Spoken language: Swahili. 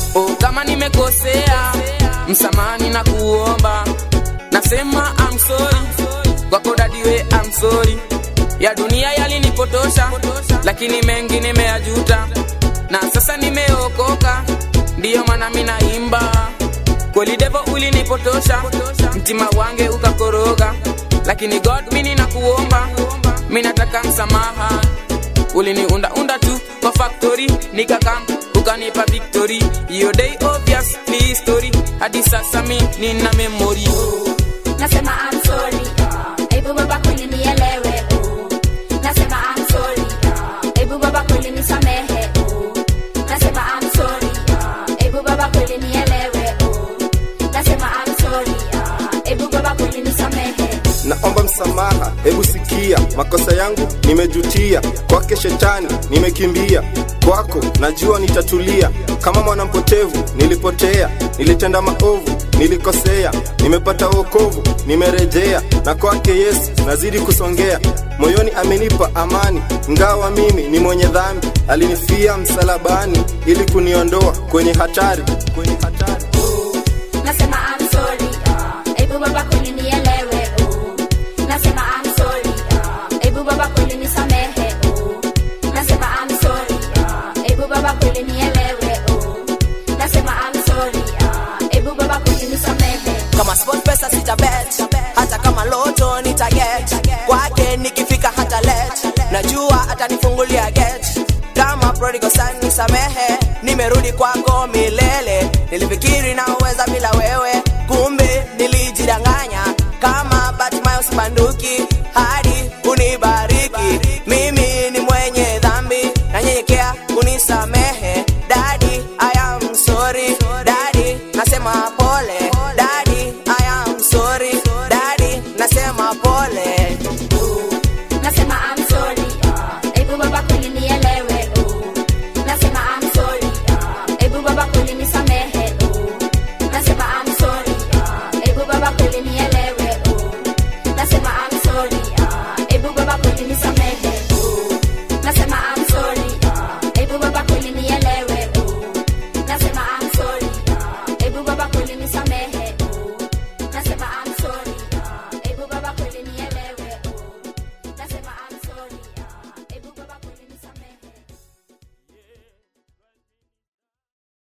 oh, kama nimekosea msamani na kuomba nasema I'm sorry kwako dadiwe I'm sorry ya dunia yalinipotosha lakini mengi nimeyajuta na sasa nimeokoka ndiyo maana minaimba kweli devo ulinipotosha mtima wange ukakoroga lakini god mini na kuomba minataka msamaha uliniundaunda tu kwa factory nikakam ukanipa victory hiyo day obviously story hadi sasa mi nina memory nasema I'm sorry hebu baba kweli nielewe oh. nasema I'm sorry hebu baba kweli nisamehe oh. nasema I'm sorry hebu baba kweli nielewe oh. nasema I'm sorry hebu baba kweli nisamehe naomba msamaha hebu sikia makosa yangu nimejutia kwake shetani nimekimbia kwako najua nitatulia kama mwanampotevu nilipotea nilitenda maovu nilikosea nimepata wokovu nimerejea na kwake yesu nazidi kusongea moyoni amenipa amani ngawa mimi ni mwenye dhambi alinifia msalabani ili kuniondoa kwenye hatari kwenye hatari nasema I'm sorry hebu baba kweli nielewe oh. nasema I'm sorry hebu baba kweli nisamehe oh. nasema I'm sorry hebu baba kweli nielewe oh. nasema I'm sorry hebu baba kweli nisamehe kama sport pesa sitabet hata kama loto nitaget kwake nikifika hata let najua atanifungulia get kama prodigal son nisamehe nimerudi kwako milele nilifikiri na